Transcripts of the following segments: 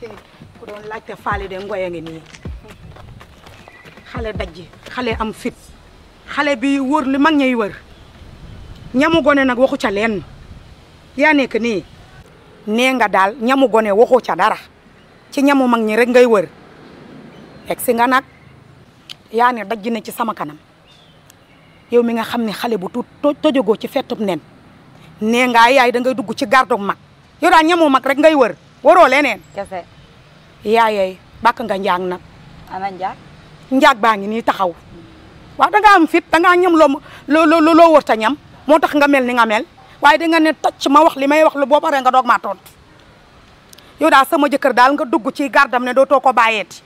ku doon laajte faali de ngoy a ngi nii xale dajji xale am fit xale bi wër li mag ñay wër ñamu gone nag waxu ca lenn yaa nekk nii nee nga daal ñamu gone waxu ca dara ci ñamu mag ñi rek ngay wër egg si nga nag yaa ne dajji na ci sama kanam yow mi nga xam ne xale bu tuut to- tojogoo ci fettub nen nee nga yaay da ngay dugg ci gardog mag yow daal ñamu mag rek ngay wër waroo leneen kese yaayey bàkk nga njaag nag ana njaag njaag baa ngi nii taxaw waaw da ngaa am fit da ngaa ñam loo loo loo loo wër ta ñam moo tax nga mel ni nga mel waaye da nga ne tocc ma wax li may wax lu boo paree nga doog maa tontu yow daal sama jëkkër daal nga dugg ci gardam ne dootoo ko bàyyeeti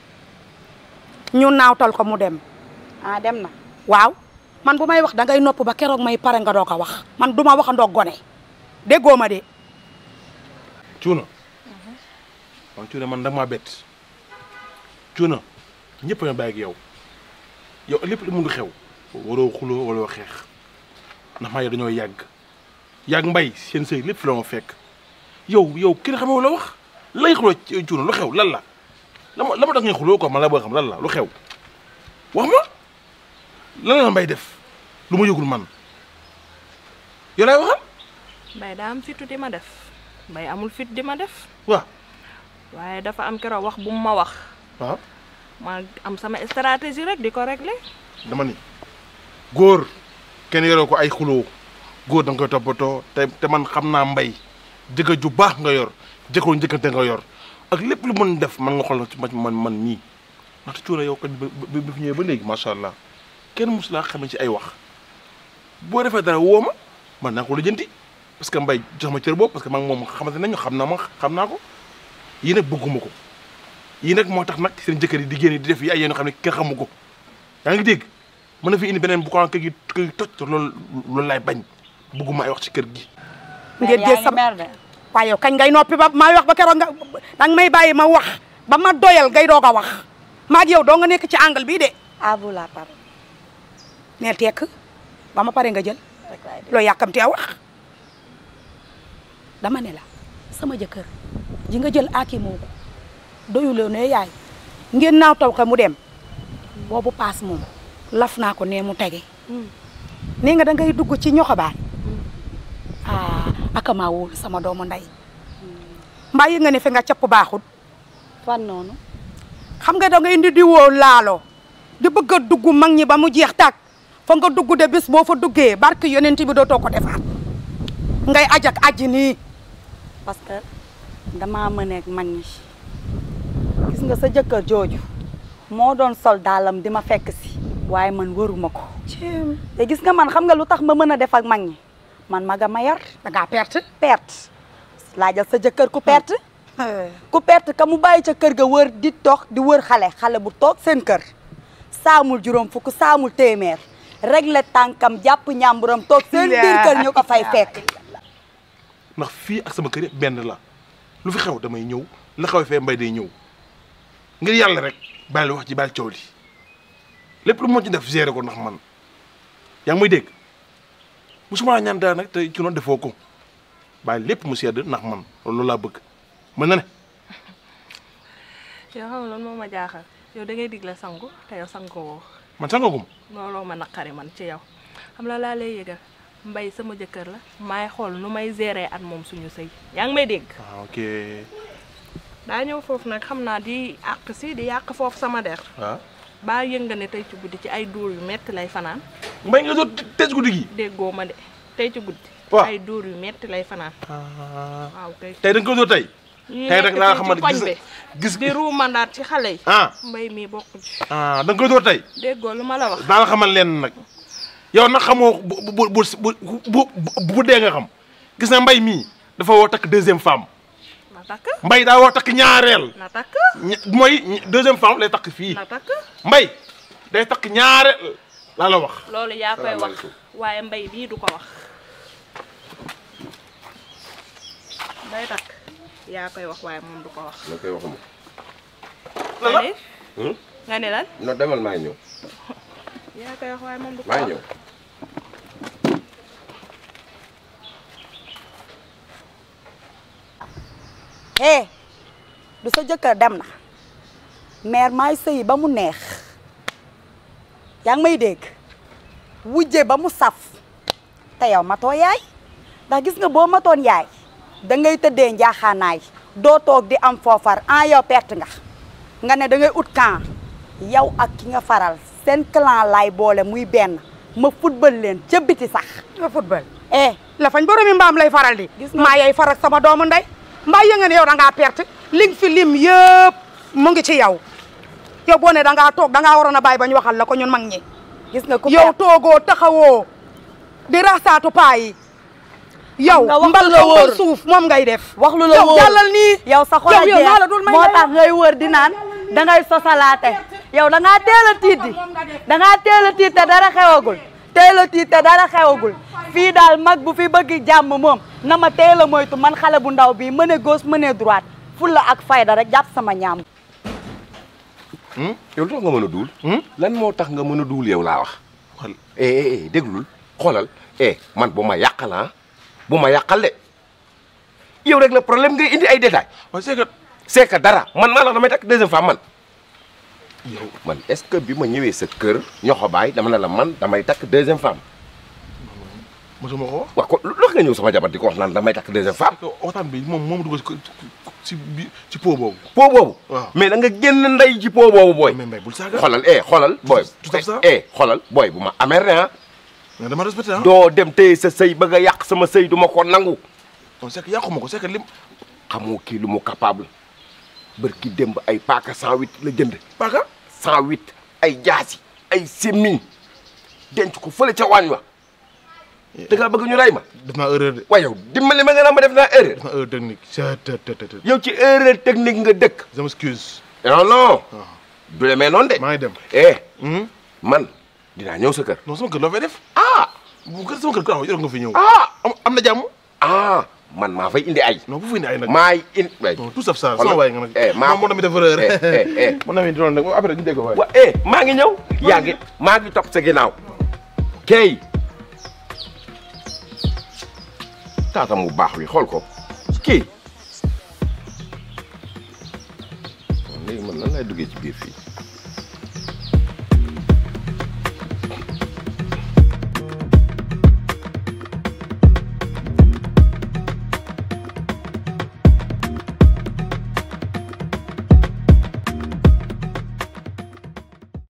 ñu naawtal ko mu dem ah dem na waaw man bu may wax da ngay nopp ba keroog may pare nga doo ko wax man du ma waxandoo gone déggoo ma de cuuna man cuuna man da maa bett cuuna ñëpp nga bàyyi ak yow yow lépp lu mun di xew waroo xuloo wala xeex ndax maa yow dañoo yàgg yàgg mbay seen sëy lépp fi la ma fekk yow yow kenn xamee la wax lay xuloo ci cuuna lu xew lan la la ma la ma tax ngay xuloo ko man la bëgg xam lan la lu xew wax ma lan la mbay def lu ma yëgul man yow laay waxal mbay daa am fitu di ma def mbay amul fit di ma def waaw waaye dafa am keroog wax bu mu ma wax waaw ma am sama stratégie rek di ko régler dama ni góor kenn yoroo ko ay xuloo góor da nga koy toppatoo te te man xam naa mbay jëkkër ju baax nga yor jëkkëru njëkkante nga yor ak lépp lu mën def man nga xool ci man man man nii ndaxte cuura yow kat bi bi fi ñëwee ba léegi macha allah kenn mosu laa xamee ci ay wax boo defee dara woo ma man naa ko lijjanti parce que mbay jox ma cër boobu parce que man moom xamante nañu xam naa ma xam naa ko yii nag bëgguma ko yii nag moo tax nag seen jëkkër yi di génn di def yi ay yéen xam ne kenn xamu ko yaa ngi dégg mën na fi indi beneen bu ko kër gi kër gi toj te loolu loolu laay bañ bëgguma ay wax ci kër gi. ngeen jël sama mer de waaye yow kañ ngay noppi ba may wax ba keroog nga danga may bàyyi ma wax ba ma doyal ngay doog a wax maa ak yow doo nga nekk ci angle bii de à vous la parole neel tekk ba ma pare nga jël rek laay def loo yàkkamtee wax dama ne la sama jëkkër ji nga jël aaki moo ko doyuloo ne yaay ngeen naaw taw ko mu dem boobu paas moom laf naa ko ne mu tege nee nga da ngay dugg ci ñoxobaan ah aka maa wóolu sama doomu ndey mbaa yi nga ne fi nga capp baaxut fan noonu xam nga da ngay indi di woo laalo di bëgg a dugg mag ñi ba mu jeex tàkk fa nga dugg de bis boo fa duggee barke yonent bi dootoo ko defaat ngay ajak aji nii parce que damaa mëneeg mag ñi gis nga sa jëkkër jooju moo doon sol daalam di ma fekk si waaye man waruma ko te gis nga man xam nga lu tax ma mën a def ak mag ñi man maga ma yar da ngaa perte perte laajal sa jëkkër ku perte ku perte ka mu bàyyi ca kër ga wër di dox di wër xale xale bu toog seen kër saamul juróom fukk saamul téeméer réglé tànkam jàpp ñàmburam toog seen biir kër ñu ko fay fekk ndax fii ak sama kër yëpp benn la lu fi xew damay ñëw la xew fee mbay day ñëw ngir yàlla rek bàyyi wax ji bàyyi coow li lépp lu moo ci def gérer ko ndax man yaa ngi may dégg musuma ñaan dara nag te ci noonu defoo ko bàyyi lépp mu sedd ndax man loolu laa bëgg mën na ne yow xam nga loolu moo ma jaaxal yow da ngay digle sangu te yow sangu woo man sangagum looloo ma naqari man ci yow xam la laa lay yëgal mbay sama jëkkër la maay xool nu may gérer at moom suñu sëy yaa ngi may dégg ah ok daa ñëw foofu nag xam naa di àq si di yàq foofu sama der waaw baa yënga ne tey ci guddi ci ay dóor yu metti lay fanaan mbay nga doon tëj guddi gi déggoo ma de tey ci guddi Waaw. ay dóor yu metti lay fanaan waaw kay tey da nga ko doon tey ñi tey nekk rek laa fii ci xamante koñ gis bi gis di ruumandaat ci xale yi ah mbay mii bokk ci ah da nga koy door tey déggoo lu ma la wax daa la xamal leen nag yow nag xamoo bu bu bu bu bu bu dee nga xam gis na mbay mii dafa woo takk deuxième femme na takk mbay daa woo takk ñaareel na takk ña- mooy ñi- deuxième femme lay takk fii na takk mbay day takk ñaareel laa la wax loolu yaa koy wax waaye mbay bii du ko wax day takk yaa koy wax waaye moom du ko wax ma koy waxuma lan la nga ne nga ne lan non demal maa ngi ñëw yaa koy wax waaye moom du ko maa wax ngi ñëw eh du sa jëkkër dem na mère maay sëyi ba mu neex yaa ngi may dégg wujje ba mu saf te yow matoo yaay ndax gis nga boo matoon yaay da ngay tëddee njaaxaanaay doo toog di am foofar en yow perte nga nga ne da ngay ut camp yow ak ki nga faral seen clan laay boole muy benn ma football leen ca biti sax nga football eh la fañ boromi mbaam lay faral di Gis nga- maa yay faral sama doomu ndey mbaa yënga ne yow da ngaa perte li nga fi lim yëpp mu ngi ci yow yow boo ne da ngaa toog da ngaa waroon a bàyyi ba ñu waxal la ko ñun mag ñi gis nga ku yow perte toogoo taxawoo di rasaatu paa yi yow nga wax mbal lu la ko mbal wóor. suuf moom ngay def wax lu la yow wóor jàllal nii yow sa xol a yow yow jeex maa la dul may moo ngay tax ngay wër di naan dangay sosalaate yow da ngaa teel a tiit di da ngaa teel a tiit te dara xewagul teel a tiit te dara xewagul fii daal mag bu fi bëgg jàmm moom na ma teel a moytu man xale bu ndaw bii mëne gauche mëne droite fulla ak fayda rek jàpp sama ñaam yow lu tax nga mën a duul. lan moo tax nga mën a duul yow laa wax. Xool. eh eh eh déglul xoolal eh man bu ma yàqal ah bu ma yàqal de yow rek la problème ngay indi ay détails waaye c'est que c'est que dara man maa la wax damay takk deuxième femme man. yow man est-ce que bi ma ñëwee sa kër ñoxo baay dama ne la man damay takk deuxième femme mosuma ko wax waaw kon lu tax nga ñëw sama jabar di ko wax naan damay takk deuxième femme. parce que waxtaan bi moom moom dugg ci ci bi ci po boobu po boobu. waaw. mais da nga génn ndey ci po boobu booy. mais mbay bul saaga xoolal eh xoolal booy. tout à fait. eh xoolal booy bu ma amee rien mais dama respecté ah doo dem téye sa sëy bëgg a yàq sama sëy du ma ko nangu. non c'est que yàquma ko c'est que lim xamoo kii lu mu capable bërki démb ay paaka 108 la jënd paaka 108 ay jaasi ay semmiñ denc ko fële ca waañ wa da ngaa bëgg ñu rey ma def naa erreur de waaye yow dimbali ma nga naa ma def naa erreur def naa erreur technique c'est te te te te yow ci erreur technique nga dëkk je m'excuse non non du demee noonu de maa ngi dem eh Hmm? man dinaa ñëw sa kër non sama kër loo fay def ah bu kër sama kër ko yor nga fi ñëw ah am am na jàmm ah man maa fay indi ay non bu fi indi ay nag maay indi waay non tout sauf ça Xoolal. sama waay nga nag Eh, maa moom moo tamit def erreur eh eh eh mon ami doon nag après ñu dégg ko waay wa eh maa ngi ñëw yaa ngi maa ngi topp sa ginnaaw kay taatam bu baax wi xool ko kii léegi man nan lay duggee ci biir fii